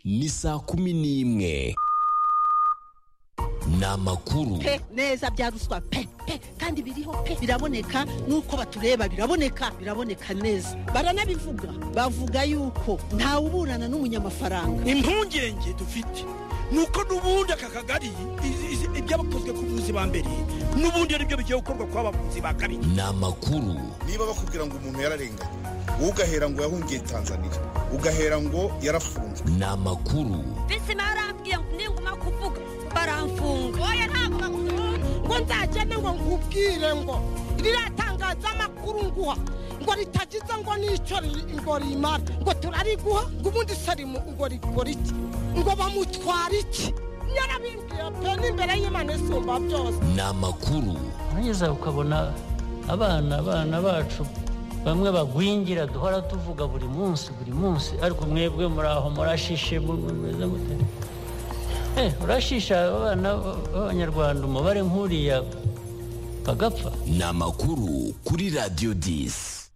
ni saa kumi n'imwe ni amakuru pe neza bya ruswa pe pe kandi biriho pe biraboneka nuko batureba biraboneka biraboneka neza baranabivuga bavuga yuko ntawe uburana n'umunyamafaranga impungenge dufite ni uko n'ubundi aka kagari i- i- ibyabakozwe ku buvuzi ba mbere n'ubundi ari byo bigiye gukorwa ku bavuzi ba kabiri ni amakuru niba bakubwira ngo umuntu yararenganye wowe ugahera ngo yahungiye tanzania ugahera ngo yarafunzwe ni amakuru bisi barambwiye ngo ninguma kuvuga baramfunga oya ntabwo bamufunga ngo nzagende ngo nkubwire ngo riratangaza amakuru nguha ngo ritagize ngo n'icyo riri- ngo rimara ngo turariguha ngo ubundi sarimu ngo rigora iki ngo bamutwara iki yarabimbwiye pe n'imbere y'imana isumba byose ni amakuru urageza ukabona abana abana bacu bamwe bagwingira duhora tuvuga buri munsi buri munsi ariko mwebwe muri aho murashishe mu- mu- mumeze mute Eh, urashisha abana b'abanyarwanda umubare nk'uriya bagapfa ni amakuru kuri radiyo disi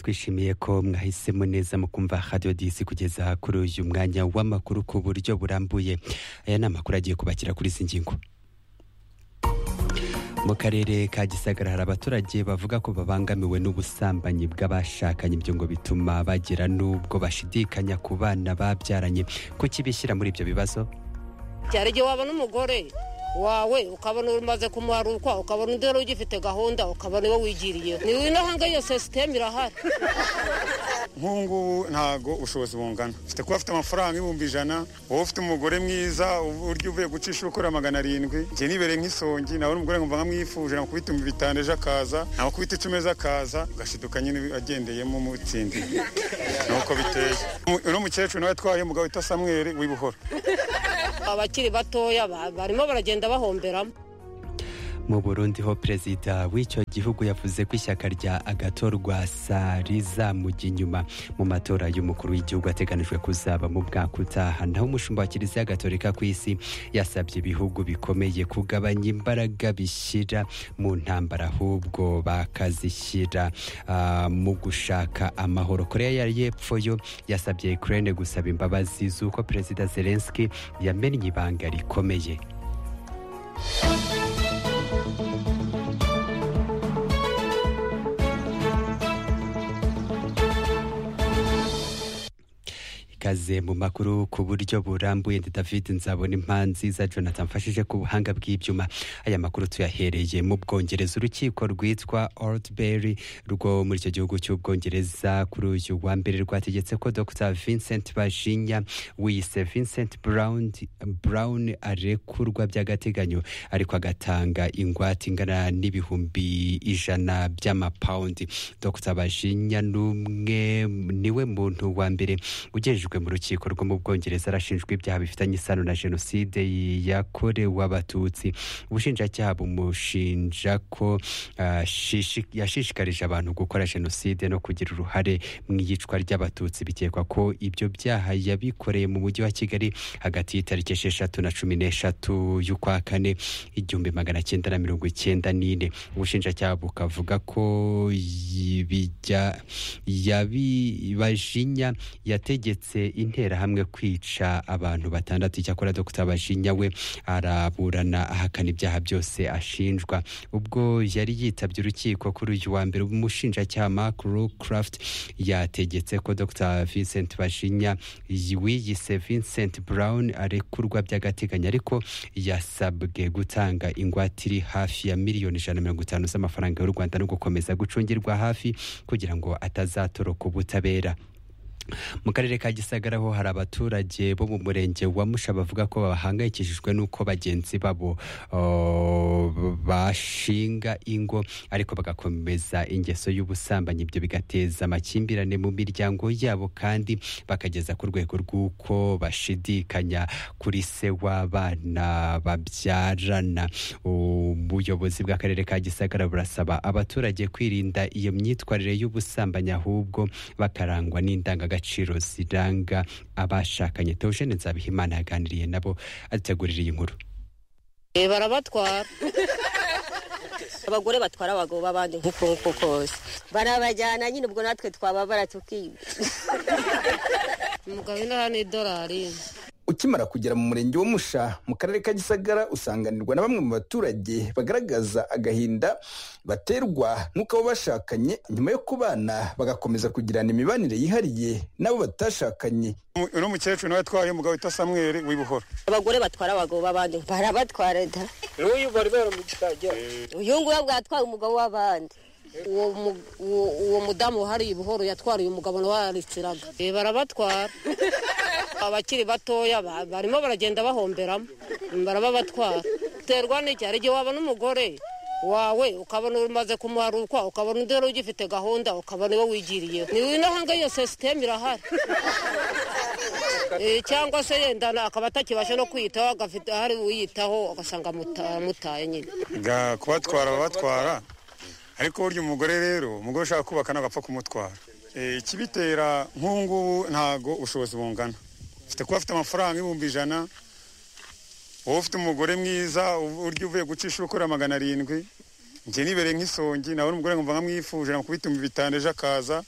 twishimiye ko mwahisemo neza mu kumva radiyo disi kugeza kuri uyu mwanya w'amakuru ku buryo burambuye aya ni amakuru agiye kubakira kuri izi ngingo mu karere ka gisagara hari abaturage bavuga ko babangamiwe n'ubusambanyi bw'abashakanye ibyo ngo bituma bagera n'ubwo bashidikanya ku bana babyaranye kuki bishyira muri ibyo bibazo cyari igihe wabona umugore wawe ukabona umaze kumuharukwa ukabona undi wari ugifite gahunda ukabona iwe wigiriye ni winahanga iyo sisiteme irahari nk'ubu ngubu ntabwo ubushobozi bungana ufite kuba afite amafaranga ibihumbi ijana wowe ufite umugore mwiza uburyo uvuye gucisha ukora magana arindwi njye nibereye nk'isongi nabona umugore nkumva nkamwifuje nakubita bitanu ejo akaza nakubita icumi ejo akaza ugashiduka nyine agendeyemo umutsindiye nuko biteye Mu- uno mukecuru nawe atwaye umugabo wita samweri w'ibuhoro abakiri batoya ba- barimo baragenda bahomberamo mu burundi ho perezida w'icyo gihugu yavuze ko ishyaka rya agatorwa sa rizamujya inyuma mu matora y'umukuru w'igihugu ateganijwe kuzaba mu mwaka utaha naho umushumba wa kiliziya gatolika ku isi yasabye ibihugu bikomeye kugabanya imbaraga bishyira mu ntambara ahubwo bakazishyira ah, mu gushaka amahoro korea ya y'epfo yo yasabye ukraine gusaba imbabazi z'uko perezida zelenski yamennye ibanga rikomeye ikaze mu makuru ku buryo burambuye ndi david nzabona impanzi za jonathan mfashije ku buhanga bw'ibyuma aya makuru tuyahereye mu bwongereza urukiko rwitwa oldberry rwo muri icyo gihugu cy'ubwongereza kuri uyu wa mbere rwategetse ko dr vincent bajinya wiyise vincent brown, brown arekurwa by'agateganyo ariko agatanga ingwate ingana n'ibihumbi ijana by'amapawundi dr bajinya n'umwe niwe muntu wa mbere ugejejwe mu rukiko rwo mu bwongereza arashinjwa ibyaha bifitanye isano na jenoside yakorewe abatutsi ubushinjacyaha bumushinja ko ah, shishi- yashishikarije abantu gukora jenoside no kugira uruhare mu iyicwa ry'abatutsi bikekwa ko ibyo byaha yabikoreye mu mujyi wa kigali hagati y'itariki esheshatu na cumi n'eshatu y'ukwa kane igihumbi magana cyenda na mirongo icyenda n'ine ubushinjacyaha bukavuga ko yibijya yabibajinya yategetse interahamwe kwica abantu batandatu icyakora dr bajinya we araburana ahakana ibyaha byose ashinjwa ubwo yari yitabye urukiko kuri uyu wa mbere umushinjacyaha mark rucraft yategetse ko dr vincent bajinya wiyise vincent brown arekurwa by'agateganyo ariko yasabwe gutanga ingwate iri hafi ya miliyoni ijana na mirongo itanu z'amafaranga y'u rwanda no gukomeza gucungirwa hafi kugira ngo atazatoroka ubutabera mu karere ka gisagara ho hari abaturage bo mu murenge wa musha bavuga ko bahangayikishijwe n'uko bagenzi babo oh, bashinga ingo ariko bagakomeza ingeso y'ubusambanyi ibyo bigateza amakimbirane mu miryango yabo kandi bakageza ku rwego rw'uko bashidikanya kuri se w'abana babyarana ubuyobozi bw'akarere ka gisagara burasaba abaturage kwirinda iyo myitwarire y'ubusambanyi ahubwo bakarangwa n'indangagaciro ziranga abashakanye teogene nzabihimana yaganiriye nabo adutegurira iyi nkuru Eh, barabatwara abagore batwara abagabo b'abandi nk'uko nguko kose barabajyana nyine ubwo natwe twababara tuki umugabo inaha ni idolari ukimara kugera mu murenge wo musha mu karere ka gisagara usanganirwa na bamwe mu baturage bagaragaza agahinda baterwa n'uko abo bashakanye nyuma yo kubana bagakomeza kugirana imibanire yihariye n'abo batashakanye Mu- uno mukecuru nawe atwaye umugabo witwa samweri w'ibuhoro abagore batwara abagabo b'abandi barabatwara da n'uyu bari baramuciragira uyu nguyu bwatwaye umugabo w'abandi uwo mu- uwo- uwo mudamu wahariye ubuhoro yatwariye umugabo nawe araritsiraga Eh, barabatwara abakiri batoya ba- barimo baragenda bahomberamo barababatwara terwa n'iki hari igihe wabona umugore wawe ukabona umaze kumuharukwa ukabona undi wari ugifite gahunda ukabona iwe wigiriye ni inahanga iyo sisiteme irahari Eh, cyangwa se yenda na- akaba atakibasha no kwiyitaho agafite ahari uyitaho ugasanga amuta- amutaye nyine Ga- kubatwara ababatwara ariko burya umugore rero umugore ushaka kubaka ntabwo apfa kumutwara Eh, ikibitera nk'ubu ngubu ntabwo ubushobozi bungana ufite kuba afite amafaranga ibihumbi ijana wowe ufite umugore mwiza uburyo uvuye gucisha ukora magana arindwi njye nibereye nk'isongi nawe umugore nkumva nkamwifuje namukubita ibihumbi bitanu ejo akaza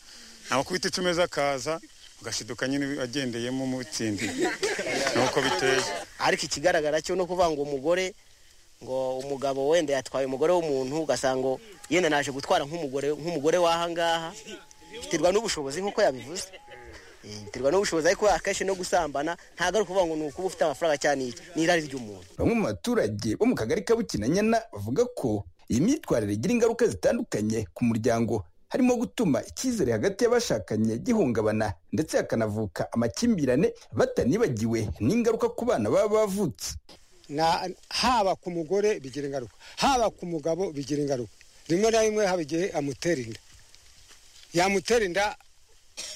namukubita icumi ejo akaza ugashiduka nyine agendeyemo umutsindiye nuko biteye ariko ikigaragara cyo ni ukuvuga ngo umugore ngo umugabo wenda yatwaye umugore w'umuntu ugasanga yenda naje gutwara nk'umugore nk'umugore w'ahangaha biterwa n'ubushobozi nk'uko yabivuze Eh, biterwa n'ubushobozi ariko akenshi no gusambana ntabwo ari ukuvuga ngo ni ukuba ufite amafaranga cyane iki ni irari ry'umuntu bamwe mu baturage bo mu kagari ka bukinanyana bavuga ko iyi myitwarire igira ingaruka zitandukanye ku muryango harimo gutuma icyizere hagati y'abashakanye gihungabana ndetse hakanavuka amakimbirane batanibagiwe n'ingaruka ku bana baba bavutse Na- haba ku mugore bigira ingaruka haba ku mugabo bigira ingaruka rimwe na rimwe haba igihe amutera inda yamutera inda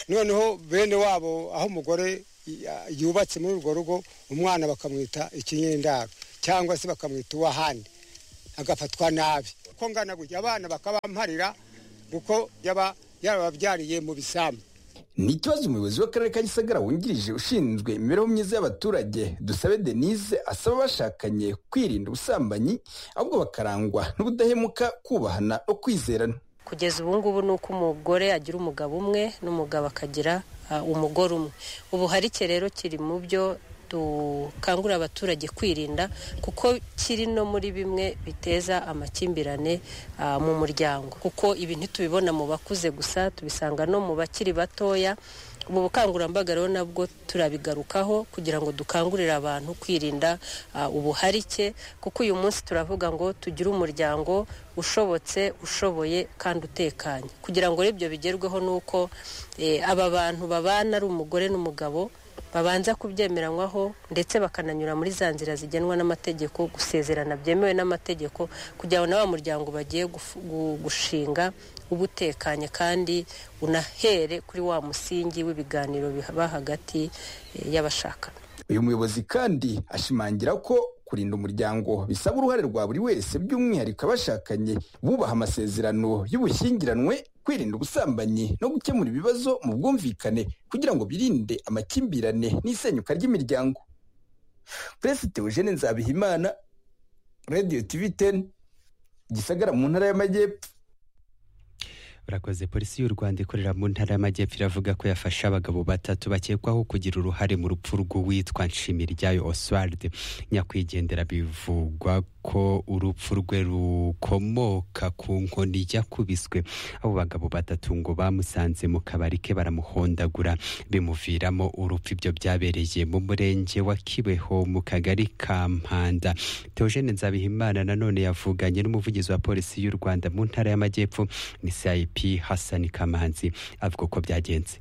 noneho bene wabo aho umugore ya- yubatse muri urwo rugo umwana bakamwita ikinyendaro cyangwa se bakamwita uwahandi agafatwa nabi ko ngana gutya abana bakabamparira kuko yaba yarababyariye mu bisambu ni ikibazo umuyobozi w'akarere ka gisagara wungirije ushinzwe imibereho myiza y'abaturage dusabe denise asaba abashakanye kwirinda ubusambanyi ahubwo bakarangwa n'ubudahemuka kubahana no kwizerana kugeza ubu ngubu ni uko umugore agira umugabo umwe n'umugabo akagira ah, umugore umwe ubuharike rero kiri mu byo dukangurira abaturage kwirinda kuko kiri no muri bimwe biteza amakimbirane ah, mu muryango kuko ibi ntitubibona mu bakuze gusa tubisanga no mu bakiri batoya ubu bukangurambaga rero nabwo turabigarukaho kugira ngo dukangurire abantu kwirinda ah, ubuharike kuko uyu munsi turavuga ngo tugire umuryango ushobotse ushoboye kandi utekanye kugira ngo rero ibyo bigerweho ni uko eh, aba bantu babana ari umugore n'umugabo babanza kubyemeranywaho ndetse bakananyura muri za nzira zigenwa n'amategeko gusezerana byemewe n'amategeko kugira ngo na wa muryango bagiye gufu- gu- gushinga uba utekanye kandi unahere kuri wa musingi w'ibiganiro biba hagati eh, y'abashakana uyu muyobozi kandi ashimangira ko kurinda umuryango bisaba uruhare rwa buri wese by'umwihariko abashakanye bubaha amasezerano y'ubushyingiranwe kwirinda ubusambanyi no gukemura ibibazo mu bwumvikane kugira ngo birinde amakimbirane n'isenyuka ry'imiryango perezida eugene nzabihimana radiyo tivi teni gisagara mu ntara y'amajyepfo urakoze polisi y'u rwanda ikorera mu ntara y'amajyepfo iravuga ko yafashe abagabo batatu bakekwaho kugira uruhare mu rupfu rw'uwitwa nshimiriryayo oswald nyakwigendera bivugwa ko urupfu rwe rukomoka ku nkoni yakubiswe abo bagabo batatu ngo bamusanze mu kabari ke baramuhondagura bimuviramo urupfu ibyo byabereye mu murenge wa kibeho mu kagari ka mpanda teogene nzabihimana nanone yavuganye n'umuvugizi wa polisi y'u rwanda mu ntara y'amajyepfo ni CIP Hassan Kamanzi avuga ko byagenze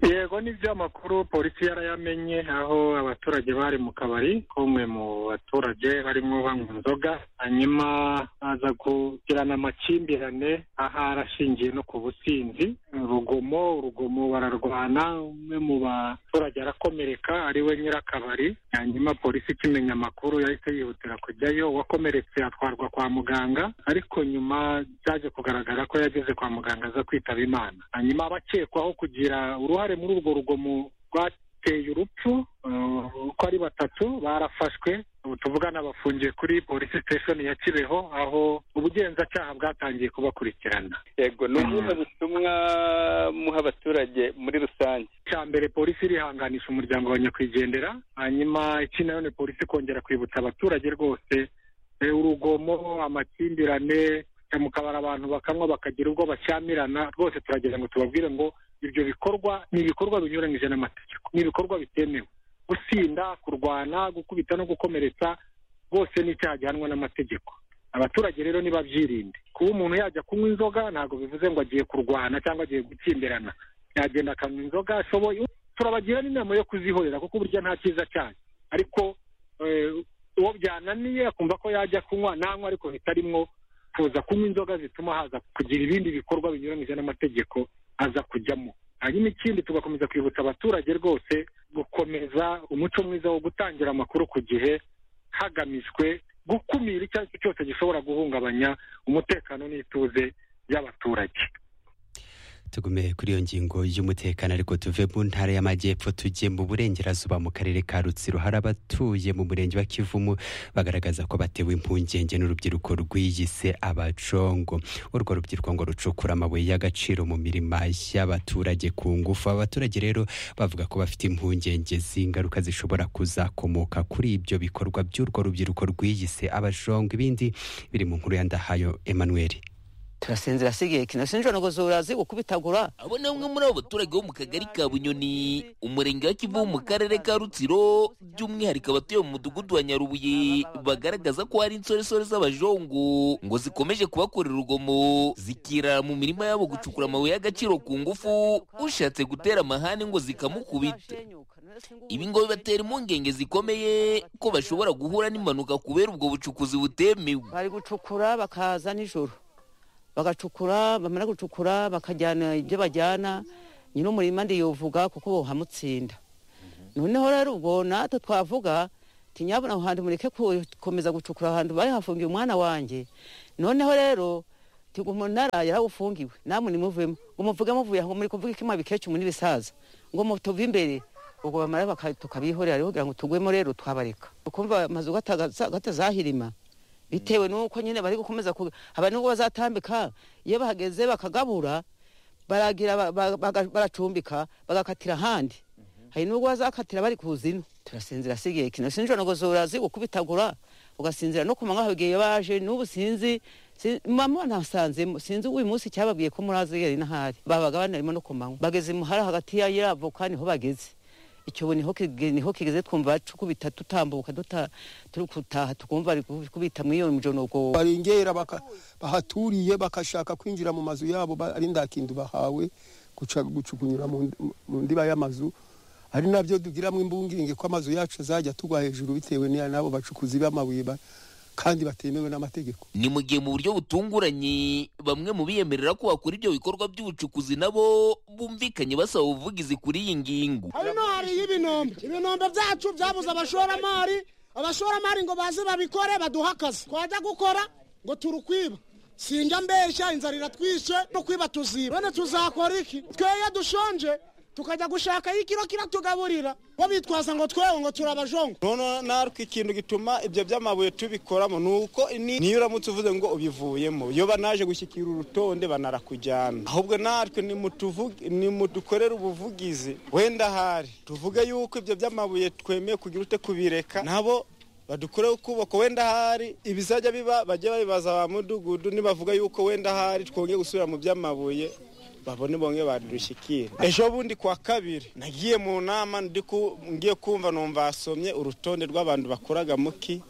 yego ni makuru polisi yarayamenye aho abaturage bari mu kabari ko umwe mu baturage barimo banywa inzoga hanyuma aza kugirana amakimbirane aho arashingiye no ku businzi urugomo urugomo bararwana umwe mu baturage arakomereka ari we nyirakabari hanyuma polisi ikimenya amakuru yahise yihutira kujyayo uwakomeretse atwarwa kwa muganga ariko nyuma byaje kugaragara ko yageze kwa muganga aza kwitaba imana hanyuma abakekwaho kugira uruhare muri urwo rugomo rwa- bateye urupfu eh, uko ari batatu barafashwe ubu tuvugana bafungiye kuri polisi station ya kibeho aho ubugenzacyaha bwatangiye kubakurikirana yego ni ubuhe butumwa muha abaturage muri rusange cya mbere polisi irihanganisha umuryango wa nyakwigendera hanyuma iki nayo ni polisi kongera kwibutsa abaturage rwose eh, urugomo amakimbirane eh, mu kabari abantu bakanywa bakagira ubwo bashyamirana rwose turagira ngo tubabwire ngo ibyo bikorwa ni ibikorwa binyuranyije n'amategeko ni ibikorwa bitemewe gusinda kurwana gukubita no gukomeretsa bose ni icyaha gihanwa n'amategeko abaturage rero nibabyirinde kuba umuntu yajya kunywa inzoga ntabwo bivuze ngo agiye kurwana cyangwa agiye gutsindirana yagenda akanywa inzoga ashoboye turabagira n'inama yo kuzihorera kuko burya nta cyiza cyane ariko eh, uwo byananiye akumva ko yajya kunywa nanywa ariko bitarimwo kuza kunywa inzoga zituma haza kugira ibindi bikorwa binyuranyije n'amategeko aza kujyamo hanyuma ikindi tugakomeza kwibutsa abaturage rwose gukomeza umuco mwiza wo gutangira amakuru ku gihe hagamijwe gukumira icyo ari cyo cyose gishobora guhungabanya umutekano n'ituze by'abaturage tugume kuri iyo ngingo y'umutekano ariko tuve mu ntara y'amajyepfo tujye mu burengerazuba mu karere ka rutsiro hari abatuye mu murenge wa kivumu bagaragaza ko batewe impungenge n'urubyiruko rwiyise abacongo urwo rubyiruko ngo rucukura amabuye y'agaciro mu mirima y'abaturage ku ngufu aba baturage rero bavuga ko bafite impungenge z'ingaruka zishobora kuzakomoka kuri ibyo bikorwa by'urwo rubyiruko rwiyise abajongo ibindi biri mu nkuru ya ndahayo emmanuel turasinzira sigiye kino sinjoro ngo zurazi gukubitagura abo ni bamwe muri abo baturage bo mu kagari ka bunyoni umurenge wa kivu mu karere ka rutsiro by'umwihariko abatuye mu mudugudu wa nyarubuye bagaragaza ko hari insoresore z'abajongo ngo zikomeje kubakorera urugomo zikirara mu mirima yabo gucukura amabuye y'agaciro ku ngufu ushatse gutera amahane ngo zikamukubita ibi ngo bibatera impungenge zikomeye ko bashobora guhura n'impanuka kubera ubwo bucukuzi butemewe bari gucukura bakaza nijoro bagacukura bamara gucukura bakajyana ibyo bajyana nyine umurima ndiyuvuga kuko hamutsinda noneho rero ubwo natwe twavuga tinyabona aho hantu mureke gukomeza gucukura ahantu bari hafungiye umwana wanjye noneho rero tiga umunara yarawufungiwe namwe nimuvemo ngo muvuge muvuye aho muri kuvuga ikima bikecyu muri bisaza ngo mutuve imbere ubwo bamara baka- tukabihorera rero kugira ngo tugwemo rero twabareka ukumva amazu gatazahirima bitewe n'uko nyine bari gukomeza ku haba n'ubwo bazatambika iyo bahageze bakagabura baragira ba- ba- baga- baracumbika bagakatira ahandi hari n'ubwo bazakatira bari ku zino turasinzira sigiye kino sinjoro ngo zurazi gukubitagura ugasinzira no kumanywa hagiye baje n'ubu sinzi si- mama nasanzemo sinzi uyu munsi cyababwiye ko murazi yari n'ahari babaga banarimo no kumanywa bageze imuhara hagati ya yiravoka niho bageze icyobo niho kige- niho kigeze twumva cukubita tutambuka duta turi gutaha tukumva ari kubita muri iyo mijonogo barengera baka- bahaturiye bakashaka kwinjira mu mazu yabo ba- ari ndakindu bahawe guca- gucukunyura mu ndi- mu ndiba y'amazu ari nabyo tugiramo imbungenge ko amazu yacu azajya tugwa hejuru bitewe n'iya- n'abo bacukuzi b'amabuye ba- kandi batemewe n'amategeko ni mu gihe mu buryo butunguranye bamwe mu biyemerera ko bakora ibyo bikorwa by'ubucukuzi nabo bumvikanye basaba ubuvugizi kuri iyi ngingo hano hariyo ibinombe ibinombe byacu byabuze abashoramari abashoramari ngo baze babikore baduhe akazi twajya gukora ngo turukwiba sinjya mbeshya inzara iratwishe no kwiba tuziba none tuzakora iki tweye dushonje tukajya gushakayo ikiro kiratugaburira bo bitwaza ngo twewe ngo turabajongo noneho natwe ikintu gituma ibyo by'amabuye tubikoramo ni uko ni- niyo uramutse uvuze ngo ubivuyemo iyo banaje gushyikira urutonde banarakujyana ahubwo natwe nimutuvuge- nimudukorere ubuvugizi wenda ahari tuvuge yuko ibyo by'amabuye twemeye kugira ute kubireka nabo badukoreho kuboko wenda ahari ibizajya biba bajye babibaza ba mudugudu nibavuga yuko wenda ahari twongeye gusubira mu by'amabuye babone bongeye badushyikira ejo bundi kwa kabiri nagiye mu nama ndi ku- ngiye kumva numva basomye urutonde rw'abantu bakoraga muki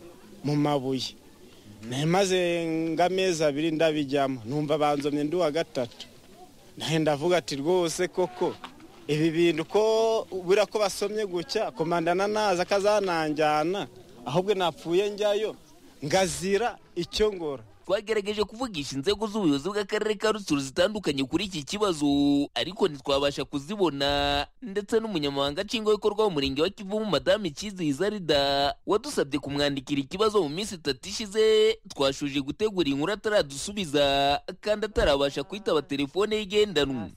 mu mabuye Na- maze nk'amezi abiri ndabijyamo numva banzomye ndi uwa gatatu nahe ndavuga ati rwose koko ibi bintu ko buriya ko basomye gutya komandana naza akazananjyana ahubwo napfuye njyayo ngazira icyo ngora twagerageje kuvugisha inzego z'ubuyobozi bw'akarere ka rutsiro zitandukanye kuri iki kibazo ariko ntitwabasha kuzibona ndetse n'umunyamabanga nshingwabikorwa w'umurenge wa kivumu madamu icyizeye zarida wadusabye kumwandikira ikibazo mu minsi itatu ishize twashuje gutegura inkuru ataradusubiza kandi atarabasha kwitaba telefone ye igendanwa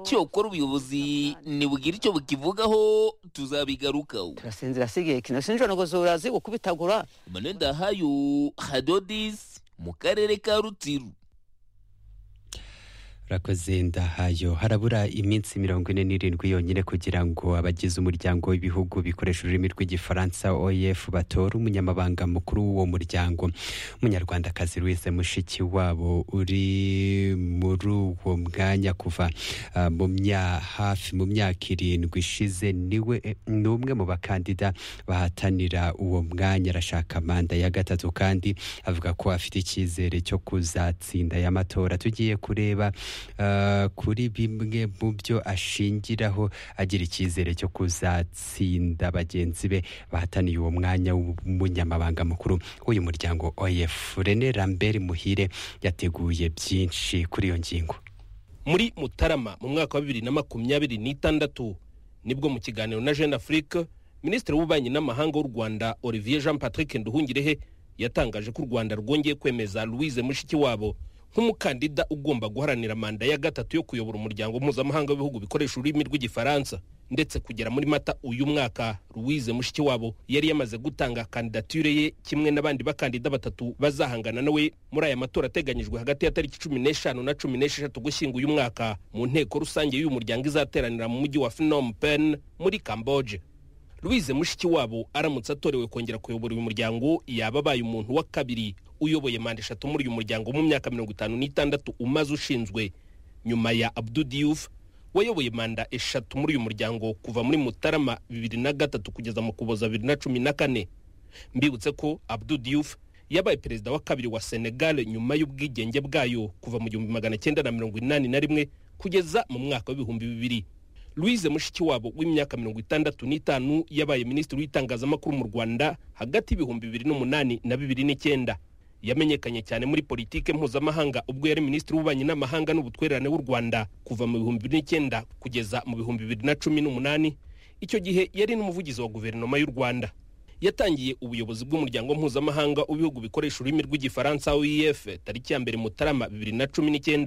cyokora ubuyobozi nibugire icyo bukivugaho tuzabigarukaho turasinzira si igihe kino sinjoro ngo zurazi ukubitagura emmanuel ndahayo hadodis mu karere ka rutsiru urakoze ndahayo harabura iminsi mirongo ine n'irindwi yonyine kugira ngo abagize umuryango w'ibihugu bikoresha ururimi rw'igifaransa oef batore umunyamabanga mukuru w'uwo muryango umunyarwandakazi louise mushiki wabo uri muri uwo mwanya kuva ah, mu mya hafi mu myaka irindwi ishize niwe ni umwe mu bakandida bahatanira uwo mwanya arashaka manda ya gatatu kandi avuga ko afite icyizere cyo kuzatsinda aya matora tugiye kureba ah, kuri bimwe mu byo ashingiraho agira icyizere cyo kuzatsinda bagenzi be bahataniye uwo mwanya w'umunyamabanga mukuru w'uyu muryango oef rene rambert muhire yateguye byinshi kuri iyo ngingo muri mutarama mu mwaka wa bibiri na makumyabiri n'itandatu nibwo mu kiganiro na jeune afrique minisitiri w'ububanyi n'amahanga w'u rwanda olivier jean patrick nduhungirehe yatangaje ko u rwanda rwongeye kwemeza louise mushikiwabo nk'umukandida ugomba guharanira manda ya gatatu yo kuyobora umuryango mpuzamahanga w'ibihugu bikoresha ururimi rw'igifaransa ndetse kugera muri mata uyu mwaka louise mushikiwabo yari yamaze gutanga kandidatire ye kimwe n'abandi bakandida batatu bazahangana nawe muri aya matora ateganyijwe hagati ya tariki cumi n'eshanu na cumi n'esheshatu gushyinga uyu mwaka mu nteko rusange y'uyu muryango izateranira mu mujyi wa phnom pen muri camboge louise mushikiwabo aramutse atorewe kongera kuyobora uyu muryango yaba abaye umuntu wa kabiri uyoboye manda eshatu muri uyu muryango mu myaka mirongo itanu n'itandatu umaze ushinzwe nyuma ya abdu diouf wayoboye manda eshatu muri uyu muryango kuva muri mutarama bibiri na gatatu kugeza mu kuboza bibiri na cumi na kane mbibutse ko abdu diouf yabaye perezida wa kabiri wa senegal nyuma y'ubwigenge bwayo kuva mu gihumbi magana cyenda na mirongo inani na rimwe kugeza mu mwaka w'ibihumbi bibiri louise mushikiwabo w'imyaka mirongo itandatu n'itanu yabaye minisitiri w'itangazamakuru mu rwanda hagati y'ibihumbi bibiri n'umunani na bibiri n'icyenda yamenyekanye cyane muri politike mpuzamahanga ubwo yari minisitiri w'ububanyi n'amahanga n'ubutwererane w'u rwanda kuva mu bihumbi bibiri n'icyenda kugeza mu bihumbi bibiri na cumi n'umunani icyo gihe yari n'umuvugizi wa guverinoma y'u rwanda yatangiye ubuyobozi bw'umuryango mpuzamahanga w'ibihugu bikoresha ururimi rw'igifaransa oef tariki ya mbere mutarama bibiri na cumi n'icyenda